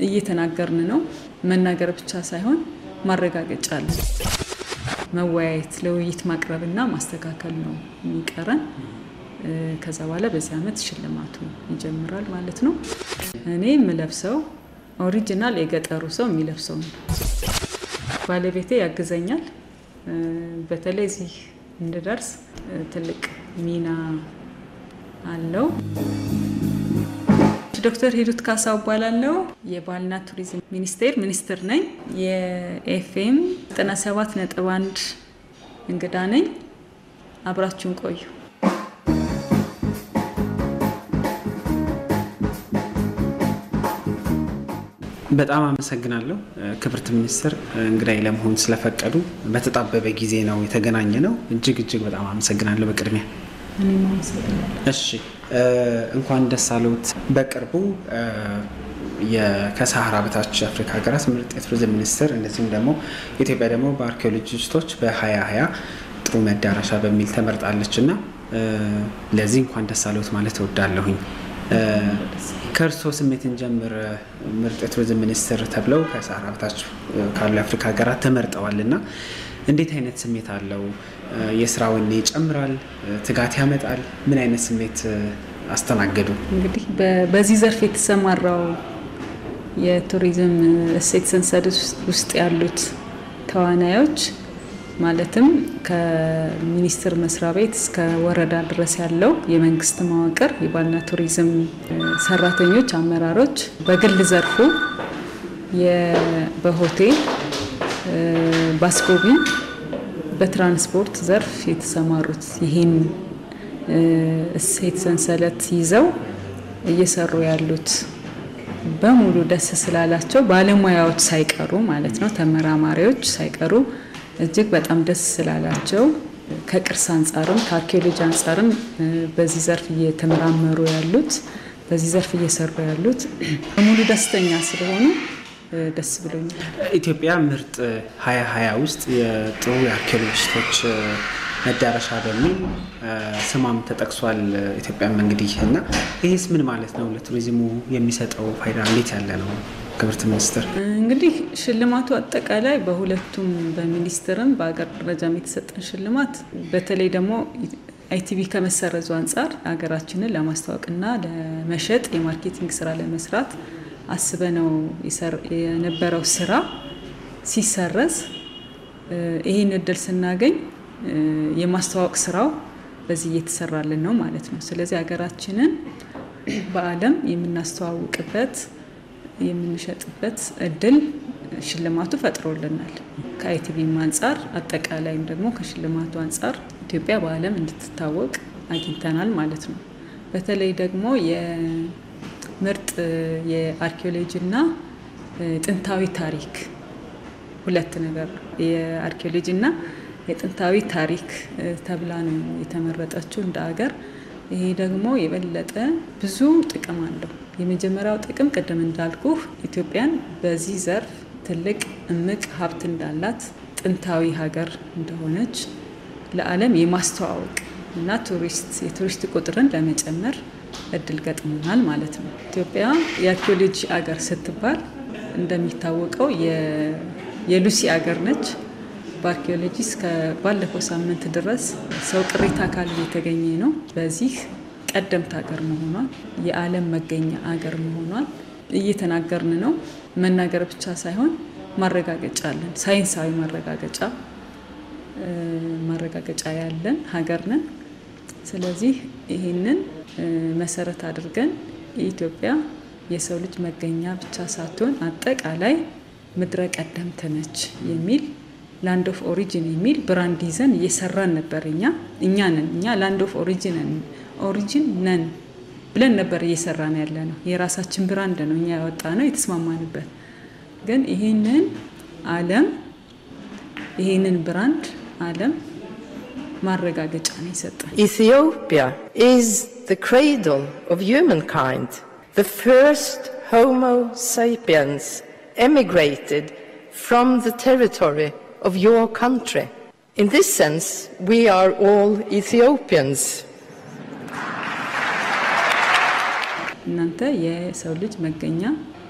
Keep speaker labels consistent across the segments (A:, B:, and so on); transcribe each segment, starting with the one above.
A: እየተናገርን ነው። መናገር ብቻ ሳይሆን ማረጋገጫ አለን። መወያየት፣ ለውይይት ማቅረብና ማስተካከል ነው የሚቀረን። ከዛ በኋላ በዚህ ዓመት ሽልማቱ ይጀምራል ማለት ነው። እኔ የምለብሰው ኦሪጂናል የገጠሩ ሰው የሚለብሰው ነው። ባለቤቴ ያግዘኛል። በተለይ እዚህ እንድደርስ ትልቅ ሚና አለው። ዶክተር ሂሩት ካሳው እባላለሁ። የባህልና ቱሪዝም ሚኒስቴር ሚኒስትር ነኝ። የኤፍኤም 97 ነጥብ 1 እንግዳ ነኝ። አብራችሁን ቆዩ።
B: በጣም አመሰግናለሁ ክብርት ሚኒስትር እንግዳይ ለመሆን ስለፈቀዱ። በተጣበበ ጊዜ ነው የተገናኘ ነው። እጅግ እጅግ በጣም አመሰግናለሁ በቅድሚያ።
A: እኔም አመሰግናለሁ።
B: እሺ እንኳን ደስ አለዎት። በቅርቡ ከሰሃራ በታች የአፍሪካ ሀገራት ምርጥ የቱሪዝም ሚኒስትር እንደዚሁም ደግሞ ኢትዮጵያ ደግሞ በአርኪኦሎጂስቶች በ2020 ጥሩ መዳረሻ በሚል ተመርጣለች እና ለዚህ እንኳን ደስ አለዎት ማለት እወዳለሁኝ። ከእርስዎ ስሜት እንጀምር። ምርጥ የቱሪዝም ሚኒስትር ተብለው ከሰሃራ በታች ካሉ የአፍሪካ ሀገራት ተመርጠዋል እና እንዴት አይነት ስሜት አለው? የስራ ወኔ ይጨምራል? ትጋት ያመጣል? ምን አይነት ስሜት አስተናገዱ?
A: እንግዲህ በዚህ ዘርፍ የተሰማራው የቱሪዝም እሴት ሰንሰለት ውስጥ ያሉት ተዋናዮች ማለትም ከሚኒስቴር መስሪያ ቤት እስከ ወረዳ ድረስ ያለው የመንግስት መዋቅር የባህልና ቱሪዝም ሰራተኞች፣ አመራሮች በግል ዘርፉ በሆቴል በአስጎብኝ በትራንስፖርት ዘርፍ የተሰማሩት ይህን እሴት ሰንሰለት ይዘው እየሰሩ ያሉት በሙሉ ደስ ስላላቸው ባለሙያዎች ሳይቀሩ ማለት ነው፣ ተመራማሪዎች ሳይቀሩ እጅግ በጣም ደስ ስላላቸው ከቅርስ አንጻርም ከአርኪኦሎጂ አንጻርም በዚህ ዘርፍ እየተመራመሩ ያሉት በዚህ ዘርፍ እየሰሩ ያሉት በሙሉ ደስተኛ ስለሆኑ ደስ ብሎኛል።
B: ኢትዮጵያ ምርጥ ሀያ ሀያ ውስጥ የጥሩ የአርኪኦሎጂስቶች መዳረሻ በሚል ስሟም ተጠቅሷል። ኢትዮጵያም እንግዲህ እና ይህስ ምን ማለት ነው? ለቱሪዝሙ የሚሰጠው ፋይዳ እንዴት ያለ ነው? ክብርት ሚኒስትር
A: እንግዲህ ሽልማቱ አጠቃላይ በሁለቱም በሚኒስትርም በሀገር ደረጃም የተሰጠን ሽልማት በተለይ ደግሞ አይቲቪ ከመሰረዙ አንጻር ሀገራችንን ለማስተዋወቅና ለመሸጥ የማርኬቲንግ ስራ ለመስራት አስበነው የነበረው ስራ ሲሰረዝ ይህን እድል ስናገኝ የማስተዋወቅ ስራው በዚህ እየተሰራልን ነው ማለት ነው። ስለዚህ ሀገራችንን በዓለም የምናስተዋውቅበት የምንሸጥበት እድል ሽልማቱ ፈጥሮልናል። ከአይቲቪም አንጻር አጠቃላይም ደግሞ ከሽልማቱ አንጻር ኢትዮጵያ በዓለም እንድትታወቅ አግኝተናል ማለት ነው። በተለይ ደግሞ የምርጥ የአርኪኦሎጂና ጥንታዊ ታሪክ ሁለት ነገር የአርኪኦሎጂና የጥንታዊ ታሪክ ተብላ ነው የተመረጠችው እንደ ሀገር። ይሄ ደግሞ የበለጠ ብዙ ጥቅም አለው። የመጀመሪያው ጥቅም ቅድም እንዳልኩህ ኢትዮጵያን በዚህ ዘርፍ ትልቅ እምቅ ሀብት እንዳላት ጥንታዊ ሀገር እንደሆነች ለዓለም የማስተዋወቅ እና ቱሪስት የቱሪስት ቁጥርን ለመጨመር እድል ገጥሞናል ማለት ነው። ኢትዮጵያ የአርኪኦሎጂ አገር ስትባል እንደሚታወቀው የሉሲ አገር ነች። በአርኪኦሎጂ እስከ ባለፈው ሳምንት ድረስ ሰው ቅሪተ አካል እየተገኘ ነው። በዚህ ቀደምት ሀገር መሆኗን የዓለም መገኛ አገር መሆኗን እየተናገርን ነው። መናገር ብቻ ሳይሆን ማረጋገጫ አለን። ሳይንሳዊ ማረጋገጫ ማረጋገጫ ያለን ሀገር ነን። ስለዚህ ይህንን መሰረት አድርገን የኢትዮጵያ የሰው ልጅ መገኛ ብቻ ሳትሆን አጠቃላይ ምድረ ቀደምት ነች የሚል ላንድ ኦፍ ኦሪጂን የሚል ብራንድ ይዘን እየሰራን ነበር። እኛ እኛ ነን እኛ ላንድ ኦፍ ኦሪጂን ኦሪጂን ነን ብለን ነበር እየሰራን ያለ ነው። የራሳችን ብራንድ ነው እኛ ያወጣ ነው የተስማማንበት። ግን ይህንን ዓለም ይህንን ብራንድ ዓለም ማረጋገጫ ነው የሰጠን።
C: Ethiopia is the cradle of humankind. The first Homo sapiens emigrated from the territory of your country. In this sense, we are all Ethiopians.
A: እናንተ የሰው ልጅ መገኛ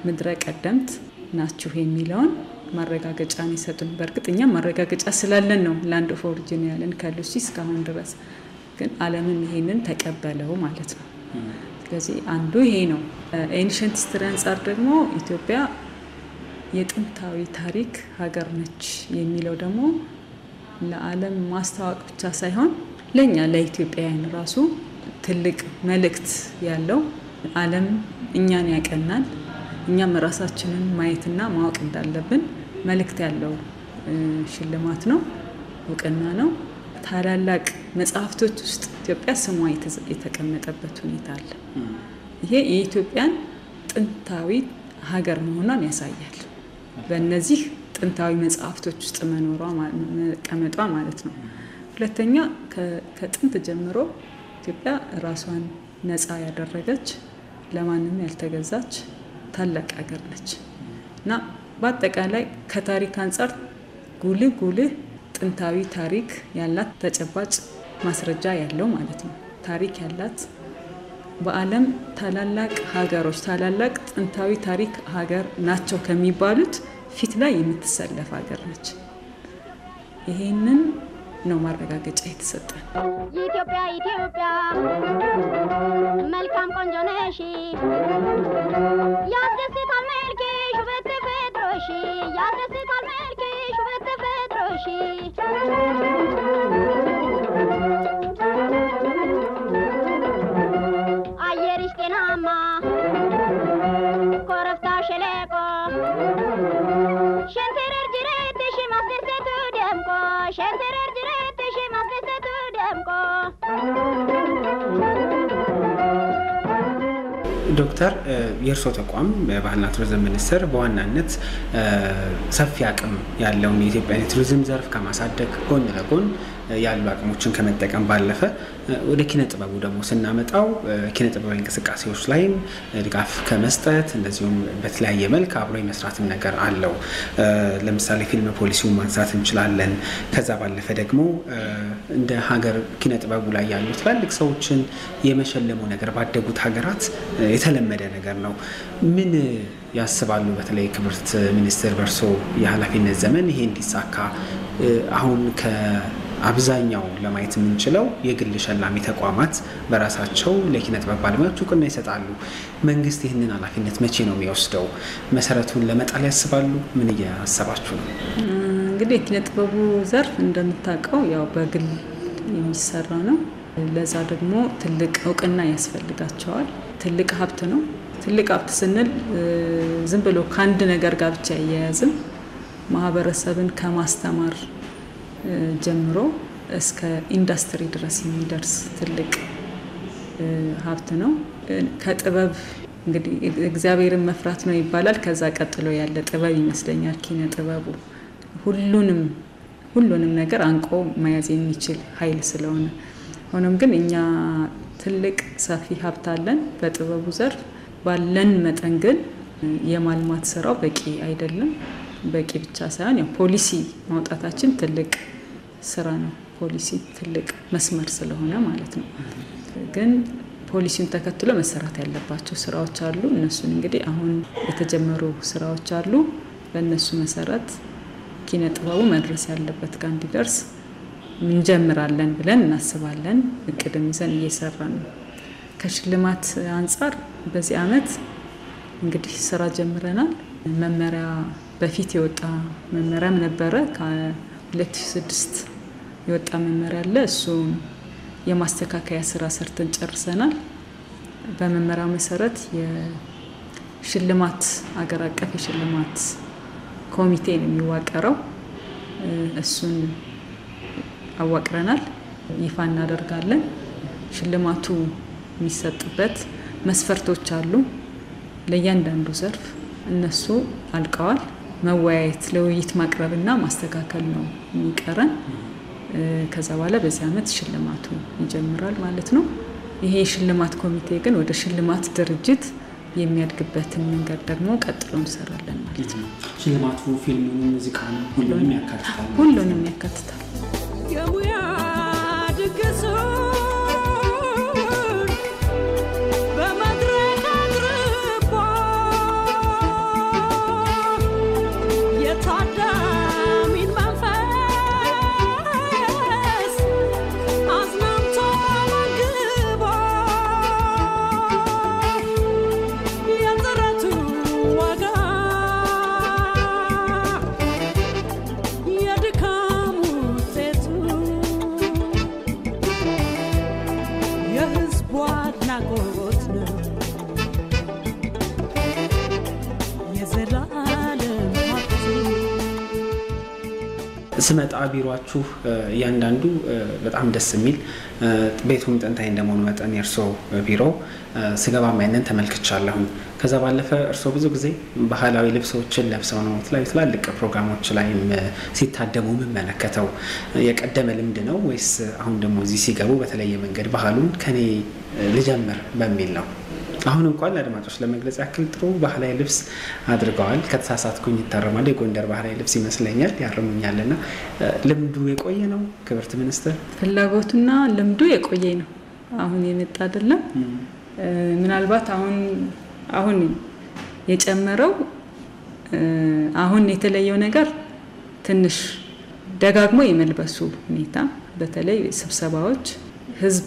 A: ምድረ ቀደምት ናችሁ የሚለውን ማረጋገጫ ነው የሰጡን። በእርግጥ እኛም ማረጋገጫ ስላለን ነው ላንድ ኦፍ ኦሪጂን ያለን ከሉሲ እስካሁን ድረስ ግን ዓለምም ይሄንን ተቀበለው ማለት ነው። ስለዚህ አንዱ ይሄ ነው። ኤንሸንት ሂስትሪ አንጻር ደግሞ ኢትዮጵያ የጥንታዊ ታሪክ ሀገር ነች የሚለው ደግሞ ለዓለም ማስተዋወቅ ብቻ ሳይሆን ለእኛ ለኢትዮጵያውያን ራሱ ትልቅ መልእክት ያለው ዓለም እኛን ያቀናል፣ እኛም ራሳችንን ማየትና ማወቅ እንዳለብን መልእክት ያለው ሽልማት ነው፣ እውቅና ነው። ታላላቅ መጽሐፍቶች ውስጥ ኢትዮጵያ ስሟ የተቀመጠበት ሁኔታ አለ። ይሄ የኢትዮጵያን ጥንታዊ ሀገር መሆኗን ያሳያል። በእነዚህ ጥንታዊ መጽሐፍቶች ውስጥ መኖሯ መቀመጧ ማለት ነው። ሁለተኛ ከጥንት ጀምሮ ኢትዮጵያ ራሷን ነፃ ያደረገች ለማንም ያልተገዛች ታላቅ ሀገር ነች እና በአጠቃላይ ከታሪክ አንጻር ጉልህ ጉልህ ጥንታዊ ታሪክ ያላት ተጨባጭ ማስረጃ ያለው ማለት ነው። ታሪክ ያላት በዓለም ታላላቅ ሀገሮች ታላላቅ ጥንታዊ ታሪክ ሀገር ናቸው ከሚባሉት ፊት ላይ የምትሰለፍ ሀገር ነች። ይሄንን ነው ማረጋገጫ የተሰጠን።
D: ኢትዮጵያ ኢትዮጵያ መልካም ቆንጆ ነሽ፣ ያስደስታል መልክሽ ውበት ተፈጥሮሽ፣ ያስደስታል መልክሽ ውበት ተፈጥሮሽ። አየርሽ ጤናማ ኮረብታ ሸለቆ ሸንተረር ጅረትሽ ማስደሰቱ ደምቆ ሸንተረር ጅረትሽ ማስደሰቱ ደምቆ
B: ዶክተር የእርስዎ ተቋም በባህልና ቱሪዝም ሚኒስቴር በዋናነት ሰፊ አቅም ያለውን የኢትዮጵያን የቱሪዝም ዘርፍ ከማሳደግ ጎን ለጎን ያሉ አቅሞችን ከመጠቀም ባለፈ ወደ ኪነ ጥበቡ ደግሞ ስናመጣው ኪነ ጥበባዊ እንቅስቃሴዎች ላይም ድጋፍ ከመስጠት እንደዚሁም በተለያየ መልክ አብሮ የመስራትም ነገር አለው። ለምሳሌ ፊልም ፖሊሲውን ማንሳት እንችላለን። ከዛ ባለፈ ደግሞ እንደ ሀገር ኪነ ጥበቡ ላይ ያሉ ትላልቅ ሰዎችን የመሸለሙ ነገር ባደጉት ሀገራት የተለመደ ነገር ነው። ምን ያስባሉ? በተለይ ክብርት ሚኒስትር በርሶ የኃላፊነት ዘመን ይሄ እንዲሳካ አሁን አብዛኛው ለማየት የምንችለው የግል ሸላሚ ተቋማት በራሳቸው ለኪነ ጥበብ ባለሙያዎች እውቅና ይሰጣሉ። መንግስት ይህንን ኃላፊነት መቼ ነው የሚወስደው? መሰረቱን ለመጣል ያስባሉ? ምን እያሰባችሁ ነው?
A: እንግዲህ የኪነ ጥበቡ ዘርፍ እንደምታውቀው ያው በግል የሚሰራ ነው። ለዛ ደግሞ ትልቅ እውቅና ያስፈልጋቸዋል። ትልቅ ሀብት ነው። ትልቅ ሀብት ስንል ዝም ብሎ ከአንድ ነገር ጋር ብቻ አያያዝም። ማህበረሰብን ከማስተማር ጀምሮ እስከ ኢንዱስትሪ ድረስ የሚደርስ ትልቅ ሀብት ነው። ከጥበብ እንግዲህ እግዚአብሔርን መፍራት ነው ይባላል። ከዛ ቀጥሎ ያለ ጥበብ ይመስለኛል ኪነ ጥበቡ ሁሉንም ሁሉንም ነገር አንቆ መያዝ የሚችል ኃይል ስለሆነ ሆኖም ግን እኛ ትልቅ ሰፊ ሀብት አለን በጥበቡ ዘርፍ ባለን መጠን ግን የማልማት ስራው በቂ አይደለም። በቂ ብቻ ሳይሆን ያው ፖሊሲ ማውጣታችን ትልቅ ስራ ነው። ፖሊሲ ትልቅ መስመር ስለሆነ ማለት ነው። ግን ፖሊሲውን ተከትሎ መሰራት ያለባቸው ስራዎች አሉ። እነሱን እንግዲህ አሁን የተጀመሩ ስራዎች አሉ። በእነሱ መሰረት ኪነ ጥበቡ መድረስ ያለበት ጋር እንዲደርስ እንጀምራለን ብለን እናስባለን። እቅድም ይዘን እየሰራን ነው። ከሽልማት አንጻር በዚህ አመት እንግዲህ ስራ ጀምረናል። መመሪያ በፊት የወጣ መመሪያም ነበረ። ከ2006 የወጣ መመሪያ አለ። እሱን የማስተካከያ ስራ ሰርተን ጨርሰናል። በመመሪያው መሰረት የሽልማት አገር አቀፍ የሽልማት ኮሚቴ ነው የሚዋቀረው። እሱን አዋቅረናል፣ ይፋ እናደርጋለን። ሽልማቱ የሚሰጥበት መስፈርቶች አሉ ለእያንዳንዱ ዘርፍ እነሱ አልቀዋል። መወያየት ለውይይት ማቅረብና ማስተካከል ነው የሚቀረን። ከዛ በኋላ በዚህ አመት ሽልማቱ ይጀምራል ማለት ነው። ይሄ የሽልማት ኮሚቴ ግን ወደ ሽልማት ድርጅት የሚያድግበትን መንገድ ደግሞ ቀጥሎ እንሰራለን ማለት ነው።
B: ሽልማቱ ፊልሙን፣ ሙዚቃን ሁሉንም ያካትታል።
A: ሁሉንም ያካትታል።
E: የሙያ ድግሱን በመድረክ አቅርቧል።
B: ስመጣ ቢሯችሁ እያንዳንዱ በጣም ደስ የሚል ቤቱም ጥንታዊ እንደመሆኑ መጠን የእርስዎ ቢሮ ስገባ ማይነን ተመልክቻለሁኝ። ከዛ ባለፈ እርስዎ ብዙ ጊዜ ባህላዊ ልብሶችን ለብሰው ነው የተለያዩ ትላልቅ ፕሮግራሞች ላይ ሲታደሙ የምመለከተው። የቀደመ ልምድ ነው ወይስ አሁን ደግሞ እዚህ ሲገቡ በተለየ መንገድ ባህሉን ከኔ ልጀምር በሚል ነው? አሁን እንኳን ለአድማጮች ለመግለጽ ያክል ጥሩ ባህላዊ ልብስ አድርገዋል። ከተሳሳትኩኝ ይታረማል። የጎንደር ባህላዊ ልብስ ይመስለኛል፣ ያርሙኛልና ልምዱ የቆየ ነው ክብርት ሚኒስትር?
A: ፍላጎቱና ልምዱ የቆየ ነው፣ አሁን የመጣ አይደለም። ምናልባት አሁን አሁን የጨመረው አሁን የተለየው ነገር ትንሽ ደጋግሞ የመልበሱ ሁኔታ፣ በተለይ ስብሰባዎች፣ ህዝብ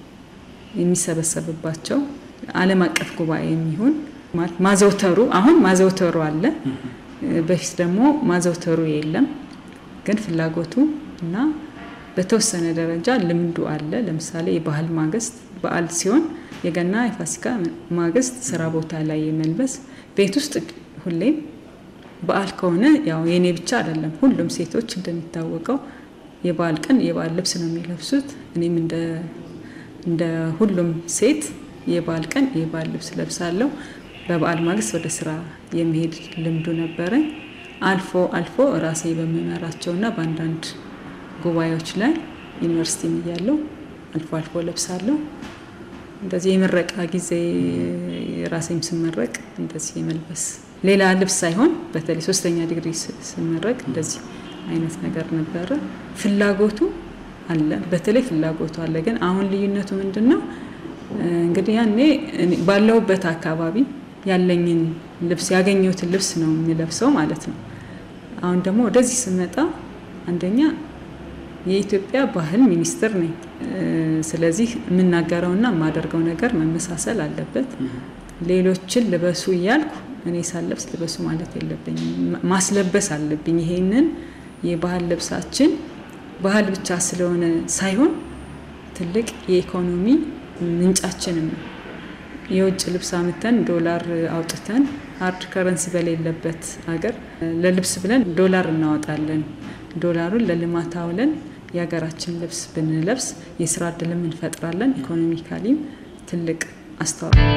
A: የሚሰበሰብባቸው ዓለም አቀፍ ጉባኤ የሚሆን ማዘውተሩ አሁን ማዘውተሩ አለ። በፊት ደግሞ ማዘውተሩ የለም። ግን ፍላጎቱ እና በተወሰነ ደረጃ ልምዱ አለ። ለምሳሌ የባህል ማግስት በዓል ሲሆን የገና የፋሲካ ማግስት ስራ ቦታ ላይ የመልበስ ቤት ውስጥ ሁሌም በዓል ከሆነ ያው የኔ ብቻ አይደለም፣ ሁሉም ሴቶች እንደሚታወቀው የበዓል ቀን የበዓል ልብስ ነው የሚለብሱት። እኔም እንደ ሁሉም ሴት የበዓል ቀን የበዓል ልብስ ለብሳለሁ። በበዓል ማግስት ወደ ስራ የመሄድ ልምዱ ነበረኝ። አልፎ አልፎ ራሴ በምመራቸውና በአንዳንድ ጉባኤዎች ላይ ዩኒቨርሲቲ እያለሁ አልፎ አልፎ ለብሳለሁ። እንደዚህ የምረቃ ጊዜ ራሴም ስመረቅ እንደዚህ የመልበስ ሌላ ልብስ ሳይሆን በተለይ ሶስተኛ ዲግሪ ስመረቅ እንደዚህ አይነት ነገር ነበረ። ፍላጎቱ አለ፣ በተለይ ፍላጎቱ አለ። ግን አሁን ልዩነቱ ምንድን ነው? እንግዲህ ያኔ ባለሁበት አካባቢ ያለኝን ልብስ ያገኘሁትን ልብስ ነው የሚለብሰው ማለት ነው። አሁን ደግሞ ወደዚህ ስመጣ አንደኛ የኢትዮጵያ ባህል ሚኒስትር ነኝ። ስለዚህ የምናገረውና የማደርገው ነገር መመሳሰል አለበት። ሌሎችን ልበሱ እያልኩ እኔ ሳለብስ ልበሱ ማለት የለብኝም፣ ማስለበስ አለብኝ። ይሄንን የባህል ልብሳችን ባህል ብቻ ስለሆነ ሳይሆን ትልቅ የኢኮኖሚ ምንጫችንም ነው። የውጭ ልብስ አምተን ዶላር አውጥተን ሀርድ ከረንሲ በሌለበት ሀገር ለልብስ ብለን ዶላር እናወጣለን። ዶላሩን ለልማት አውለን የሀገራችን ልብስ ብንለብስ የስራ እድልም እንፈጥራለን። ኢኮኖሚካሊም ትልቅ አስተዋጽኦ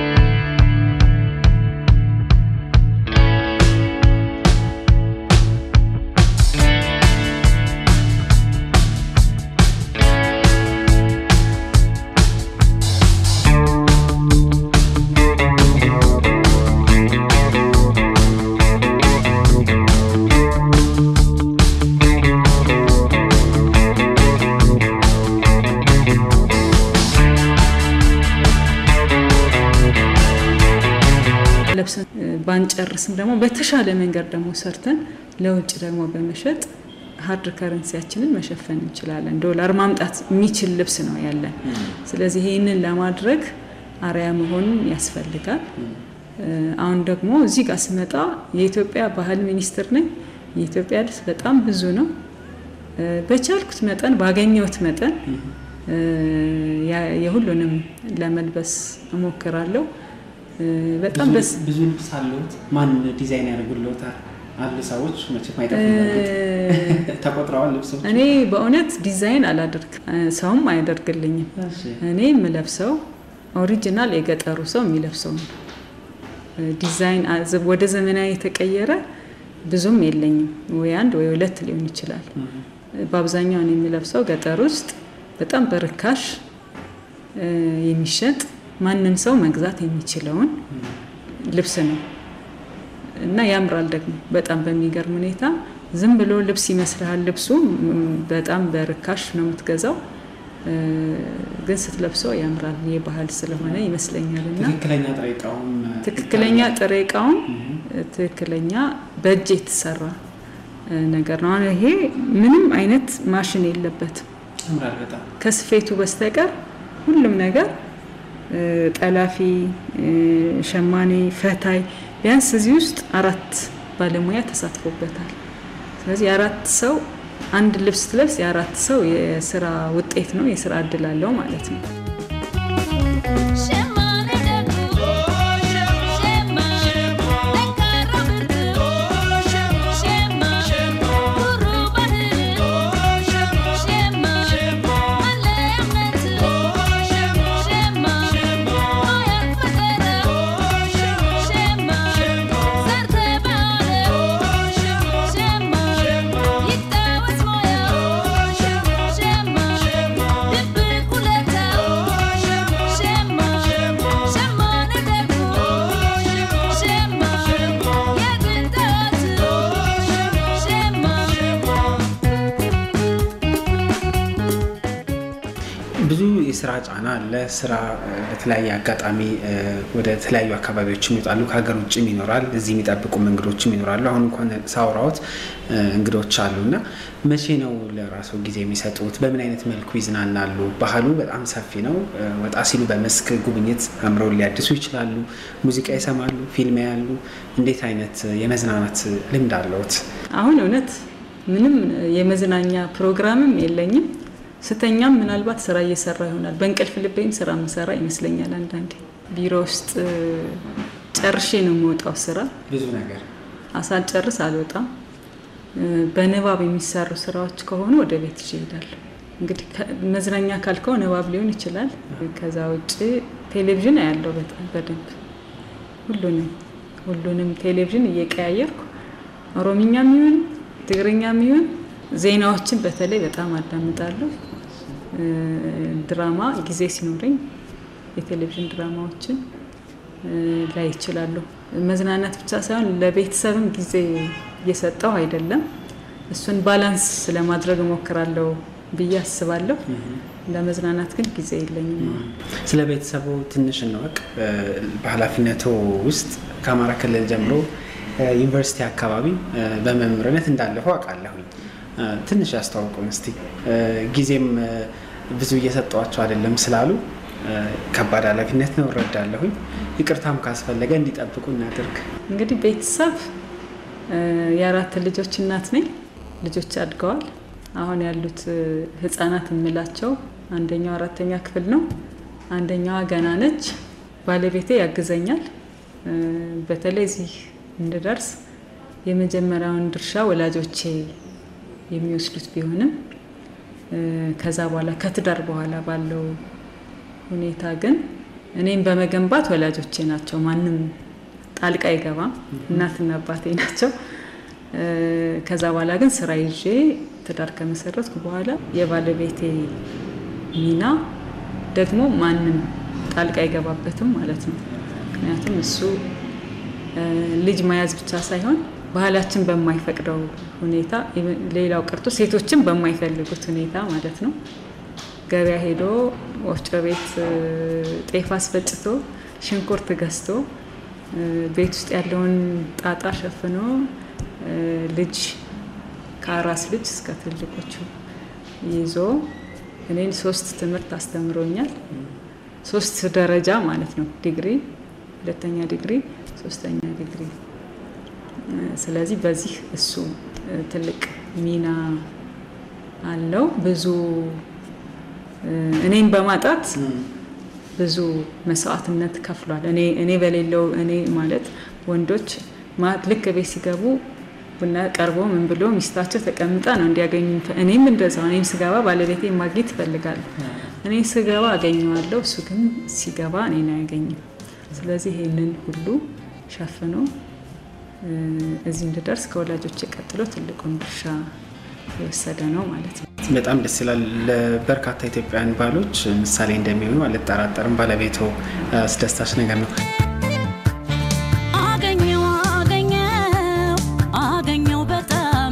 A: ለብሰን ባንጨርስም ደግሞ በተሻለ መንገድ ደግሞ ሰርተን ለውጭ ደግሞ በመሸጥ ሀርድ ከረንሲያችንን መሸፈን እንችላለን። ዶላር ማምጣት የሚችል ልብስ ነው ያለን። ስለዚህ ይህንን ለማድረግ አርያ መሆን ያስፈልጋል። አሁን ደግሞ እዚህ ጋር ስመጣ የኢትዮጵያ ባህል ሚኒስትር ነኝ። የኢትዮጵያ ልብስ በጣም ብዙ ነው። በቻልኩት መጠን ባገኘሁት መጠን የሁሉንም ለመልበስ እሞክራለሁ። በጣም ደስ
B: ብዙ ልብስ አለዎት? ማን ዲዛይን ያደርጉልዎታል? አሉ ሰዎች መቼም ተቆጥረዋል ልብሶች።
A: እኔ በእውነት ዲዛይን አላደርግ ሰውም አያደርግልኝም። እኔ የምለብሰው ኦሪጂናል የገጠሩ ሰው የሚለብሰው ነው። ዲዛይን ወደ ዘመናዊ የተቀየረ ብዙም የለኝም። ወይ አንድ ወይ ሁለት ሊሆን ይችላል። በአብዛኛው እኔ የሚለብሰው ገጠር ውስጥ በጣም በርካሽ የሚሸጥ ማንም ሰው መግዛት የሚችለውን ልብስ ነው እና ያምራል ደግሞ በጣም በሚገርም ሁኔታ። ዝም ብሎ ልብስ ይመስልሃል። ልብሱ በጣም በርካሽ ነው የምትገዛው፣ ግን ስትለብሰው ያምራል። የባህል ስለሆነ ይመስለኛል እና
B: ትክክለኛ ጥሬ እቃውም
A: ትክክለኛ ጥሬ እቃውም ትክክለኛ በእጅ የተሰራ ነገር ነው። ይሄ ምንም አይነት ማሽን የለበትም
B: ያምራል በጣም
A: ከስፌቱ በስተቀር ሁሉም ነገር ጠላፊ፣ ሸማኔ፣ ፈታይ ቢያንስ እዚህ ውስጥ አራት ባለሙያ ተሳትፎበታል። ስለዚህ የአራት ሰው አንድ ልብስ ትለብስ የአራት ሰው የስራ ውጤት ነው፣ የስራ እድል አለው ማለት ነው።
F: Shema,
B: ብዙ የስራ ጫና አለ። ስራ እ፣ በተለያየ አጋጣሚ እ፣ ወደ ተለያዩ አካባቢዎችም ይወጣሉ። ከሀገር ውጭም ይኖራል። እዚህ የሚጠብቁ እንግዶችም ይኖራሉ። አሁን እንኳን ሳውራዎት እ፣ እንግዶች አሉ እና መቼ ነው ለራሱ ጊዜ የሚሰጡት? በምን አይነት መልኩ ይዝናናሉ? ባህሉ በጣም ሰፊ ነው። እ፣ ወጣ ሲሉ በመስክ ጉብኝት አምረውን ሊያድሱ ይችላሉ። ሙዚቃ ይሰማሉ፣ ፊልም ያሉ። እንዴት አይነት የመዝናናት ልምድ አለዎት?
A: አሁን እውነት ምንም የመዝናኛ ፕሮግራምም የለኝም። ስተኛም ምናልባት ስራ እየሰራ ይሆናል። በእንቅልፍ ልቤም ስራ ምሰራ ይመስለኛል። አንዳንዴ ቢሮ ውስጥ እ፣ ጨርሼ ነው የምወጣው ስራ
B: ብዙ ነገር
A: አሳልጨርስ አልወጣም። እ፣ በንባብ የሚሰሩ ስራዎች ከሆኑ ወደ ቤት ይዤ እሄዳለሁ። እንግዲህ ከ- መዝናኛ ካልከው ንባብ ሊሆን ይችላል። ከዛ ውጭ ቴሌቪዥን አያለው በጣም በደንብ ሁሉንም ሁሉንም ቴሌቪዥን እየቀያየርኩ ኦሮምኛም ይሁን ትግርኛም ይሁን ዜናዎችን በተለይ በጣም አዳምጣለሁ። እ፣ ድራማ ጊዜ ሲኖረኝ የቴሌቪዥን ድራማዎችን እ፣ ላይ ይችላለሁ። መዝናናት ብቻ ሳይሆን ለቤተሰብም ጊዜ እየሰጠው አይደለም። እሱን ባላንስ ለማድረግ እሞክራለሁ ብዬ አስባለሁ። ለመዝናናት ግን ጊዜ የለኝም።
B: ስለ ቤተሰቡ ትንሽ እንወቅ። እ፣ በኃላፊነቱ ውስጥ ከአማራ ክልል ጀምሮ እ፣ ዩኒቨርሲቲ አካባቢ እ፣ በመምህርነት እንዳለፈው አውቃለሁኝ። እ፣ ትንሽ ያስተዋውቁን እስቲ። እ፣ ጊዜም እ፣ ብዙ እየሰጠዋቸው አይደለም ስላሉ እ፣ ከባድ ኃላፊነት ነው እረዳለሁኝ። ይቅርታም ካስፈለገ እንዲጠብቁ እናድርግ።
A: እንግዲህ ቤተሰብ እ፣ የአራት ልጆች እናት ነኝ። ልጆች አድገዋል። አሁን ያሉት እ፣ ህጻናት የምላቸው አንደኛው አራተኛ ክፍል ነው፣ አንደኛዋ ገና ነች። ባለቤቴ ያግዘኛል። እ፣ በተለይ እዚህ እንድደርስ የመጀመሪያውን ድርሻ ወላጆቼ የሚወስዱት ቢሆንም እ፣ ከዛ በኋላ ከትዳር በኋላ ባለው ሁኔታ ግን እኔም በመገንባት ወላጆቼ ናቸው። ማንም ጣልቃ አይገባም። እናትና አባቴ ናቸው። እ፣ ከዛ በኋላ ግን ስራ ይዤ ትዳር ከመሰረትኩ በኋላ የባለቤቴ ሚና ደግሞ ማንም ጣልቃ አይገባበትም ማለት ነው። ምክንያቱም እሱ እ፣ ልጅ መያዝ ብቻ ሳይሆን ባህላችን በማይፈቅደው ሁኔታ ኢቨን ሌላው ቀርቶ ሴቶችን በማይፈልጉት ሁኔታ ማለት ነው ገበያ ሄዶ ወፍጮ ቤት እ፣ ጤፍ አስፈጭቶ ሽንኩርት ገዝቶ እ፣ ቤት ውስጥ ያለውን ጣጣ ሸፍኖ እ፣ ልጅ ከአራስ ልጅ እስከ ትልቆቹ ይዞ እኔን ሶስት ትምህርት አስተምሮኛል። ሶስት ደረጃ ማለት ነው። ዲግሪ፣ ሁለተኛ ዲግሪ፣ ሶስተኛ ዲግሪ። እ፣ ስለዚህ በዚህ እሱ እ፣ ትልቅ ሚና አለው። ብዙ እ፣ እኔን በማጣት ብዙ መስዋዕትነት ከፍሏል። እኔ እኔ በሌለው እኔ ማለት ወንዶች ማ- ልክ ቤት ሲገቡ ቡና ቀርቦ ምን ብሎ ሚስታቸው ተቀምጣ ነው እንዲያገኙ። እኔም እንደዛው እኔም ስገባ ባለቤቴ ማግኘት ይፈልጋል። እኔ ስገባ አገኘዋለሁ፣ እሱ ግን ሲገባ እኔን አያገኝም። ስለዚህ ይህንን ሁሉ ሸፍኖ እ፣ እዚህ እንድደርስ ከወላጆች ቀጥሎ ትልቁን ድርሻ የወሰደ ነው ማለት ነው።
B: በጣም ደስ ይላል። ለበርካታ ኢትዮጵያውያን ባሎች ምሳሌ እንደሚሆኑ አልጠራጠርም። ባለቤቶ አስደሳች ነገር ነው።
F: አገኘው አገኘው አገኘው በጣም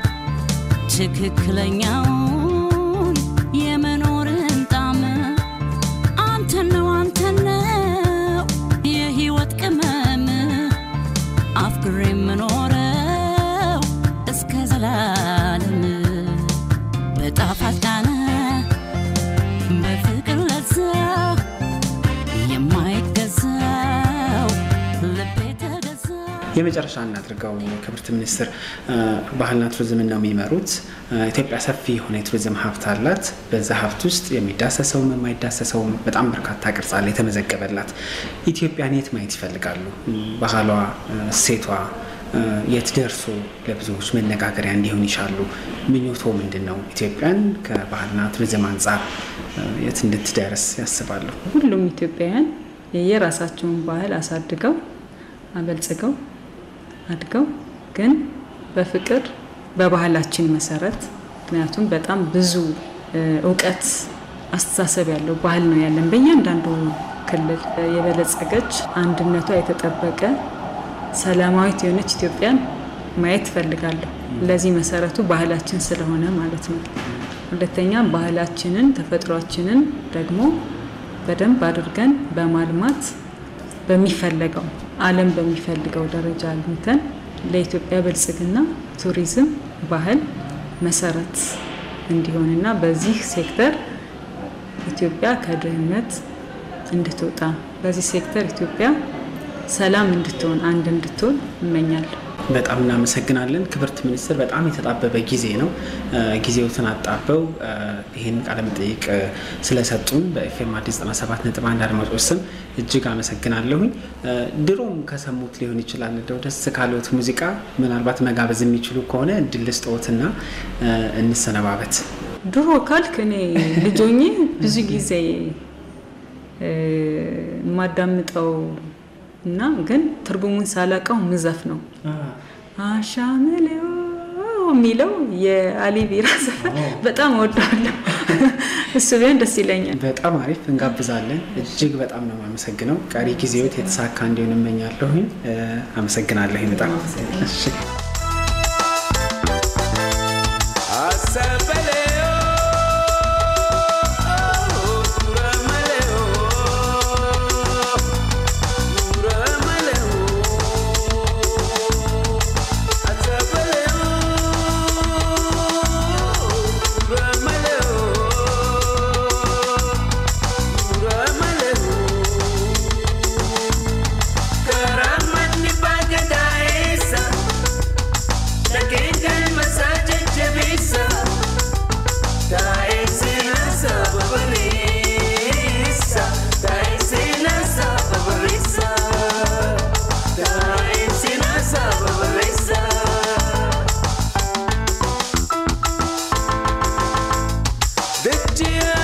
F: ትክክለኛውን የመኖርን ጣም አንተን ነው አንተን ነው የህይወት ቅመም አፍቅሬ የምኖረው እስከ ዘላለም በጣፋጭ ቃና በፍቅር ለዛ የማይገዛው ልቤ ተገዛ
B: የመጨረሻ እናድርገው። ክብርት ሚኒስትር እ፣ ባህልና ቱሪዝምን ነው የሚመሩት። እ፣ ኢትዮጵያ ሰፊ የሆነ የቱሪዝም ሀብት አላት። በዛ ሀብት ውስጥ የሚዳሰሰውም የማይዳሰሰውም በጣም በርካታ ቅርጽ አለ የተመዘገበላት። ኢትዮጵያን የት ማየት ይፈልጋሉ? ባህሏ፣ እ፣ እሴቷ እ፣ የት ደርሶ ለብዙዎች መነጋገሪያ እንዲሆን ይሻሉ? ምኞቶ ምንድን ነው? ኢትዮጵያን ከባህልና ቱሪዝም አንጻር እ፣ የት እንድትደርስ ያስባሉ?
A: ሁሉም ኢትዮጵያውያን የየራሳቸውን ባህል አሳድገው አበልጽገው አድገው ግን በፍቅር በባህላችን መሰረት ምክንያቱም በጣም ብዙ እ፣ እውቀት አስተሳሰብ ያለው ባህል ነው ያለን በእያንዳንዱ ክልል የበለጸገች አንድነቷ የተጠበቀ ሰላማዊት የሆነች ኢትዮጵያን ማየት እፈልጋለሁ። ለዚህ መሰረቱ ባህላችን ስለሆነ ማለት ነው። ሁለተኛ ባህላችንን ተፈጥሯችንን ደግሞ በደንብ አድርገን በማልማት በሚፈለገው ዓለም በሚፈልገው ደረጃ አልምተን ለኢትዮጵያ ብልጽግና ቱሪዝም፣ ባህል መሰረት እንዲሆንና በዚህ ሴክተር ኢትዮጵያ ከድህነት እንድትወጣ በዚህ ሴክተር ኢትዮጵያ ሰላም እንድትሆን አንድ እንድትሆን እመኛለሁ።
B: በጣም እናመሰግናለን ክብርት ሚኒስትር። በጣም የተጣበበ ጊዜ ነው። ጊዜዎትን አጣበው ይህን ቃለመጠይቅ ስለሰጡን በኤፍኤም አዲስ 97.1 አድማጮች ስም እጅግ አመሰግናለሁኝ። ድሮም ከሰሙት ሊሆን ይችላል እንደው ደስ ካለዎት ሙዚቃ ምናልባት መጋበዝ የሚችሉ ከሆነ እድል ልስጥዎትና እንሰነባበት።
A: ድሮ ካልክ እኔ ልጆኜ ብዙ ጊዜ የማዳምጠው እና ግን ትርጉሙን ሳላቀው ምዘፍ ነው አሻምሌው የሚለው የአሊ ቢራ ዘፈን በጣም እወደዋለሁ። እሱ ቢሆን ደስ ይለኛል።
B: በጣም አሪፍ እንጋብዛለን። እጅግ በጣም ነው የማመሰግነው። ቀሪ ጊዜዎት የተሳካ እንዲሆን እመኛለሁኝ። አመሰግናለሁኝ በጣም እሺ።
G: The